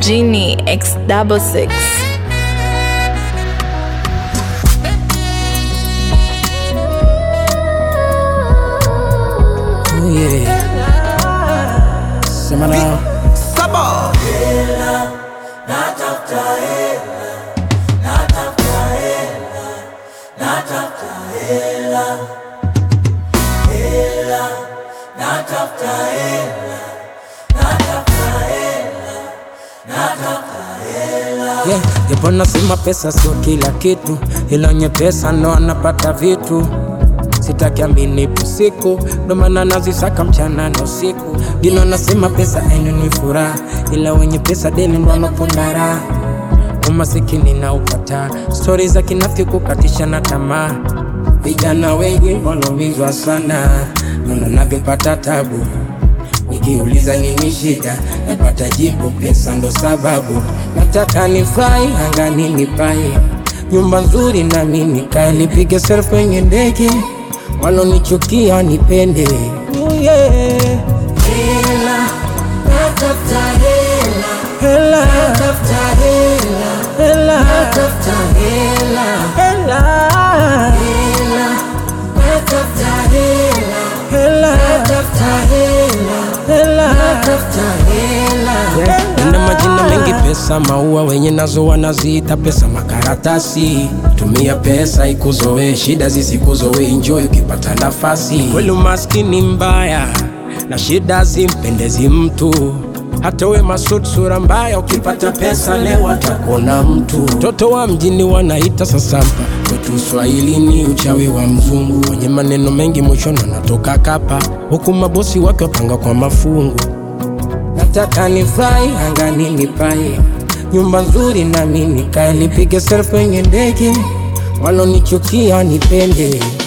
Genie X double six. Oh yeah. Sema nao. Yeah, japo nasema pesa sio kila kitu, ila wenye pesa ndo anapata vitu. Sitaki amini ipo siku, ndo maana nazisaka mchana na usiku. Dino nasema pesa ainuni furaha, ila wenye pesa deni ndo wanaponda raha. Umasikini na upata stori za kinafiki kukatisha na tamaa. Vijana wengi wanaumizwa sana, naona navyopata tabu Nikiuliza nini shida, napata jibu, pesa ndo sababu. Nataka nifurahi angani nipae nyumba nzuri na mimi nikae, nipige selfie kwenye ndege, walonichukia nipende. Oh yeah. Hela, natafuta hela, hela, natafuta hela, hela, natafuta hela, hela, hela, natafuta hela, hela, natafuta hela, hela, natafuta hela. Ina majina mengi, pesa maua, wenye nazo wanaziita pesa makaratasi. Tumia pesa ikuzoe, shida zisikuzoe, enjoy ukipata nafasi. Kweli umaskini mbaya na shida zimpendezi mtu hata we masud sura mbaya, ukipata pesa leo atakuona mtu. Mtoto wa mjini wanaita sasampa, kwetu Swahilini uchawi wa mzungu, wenye maneno mengi mwishoni wanatoka kapa, huku mabosi wake wapanga kwa mafungu. Nataka nifurahi angani nipae nyumba nzuri na mimi nikae, nipige selfie kwenye ndege, walonichukia nipende.